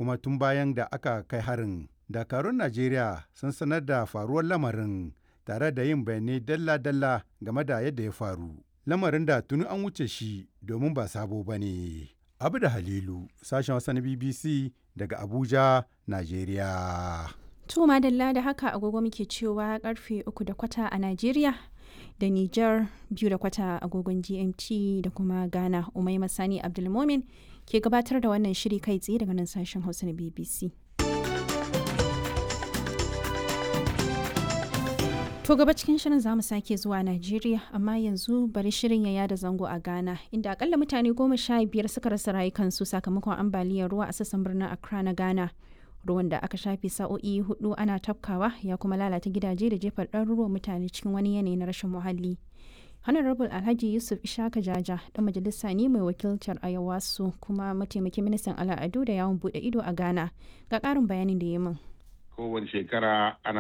kuma tun bayan da aka kai harin dakarun najeriya sun sanar da faruwar lamarin tare da yin bayanai dalla-dalla game da yadda ya faru lamarin da tuni an wuce shi domin ba sabo ba ne abu da halilu sashen wasa na bbc daga abuja najeriya To madalla da haka agogo muke cewa karfe uku da kwata a Najeriya da Nijar biyu da kwata agogon GMT da kuma Ghana Umai Masani Abdulmomin ke gabatar da wannan shiri kai tsaye daga nan sashen Hausa na BBC. To gaba cikin shirin za mu sake zuwa Najeriya amma yanzu bari shirin ya yada zango a Ghana inda akalla mutane goma sha biyar suka rasa rayukansu sakamakon ambaliyar ruwa a sassan birnin Accra na Ghana. ruwan da aka shafe sa'o'i hudu ana tafkawa ya kuma lalata gidaje da jefar ɗaruruwan mutane cikin wani yanayi na rashin muhalli honorable alhaji yusuf ishaka jaja dan majalisa ne mai wakiltar ayawasu kuma mataimakin ministan al'adu da yawon bude ido a ghana ga ƙarin bayanin da ya min kowace shekara ana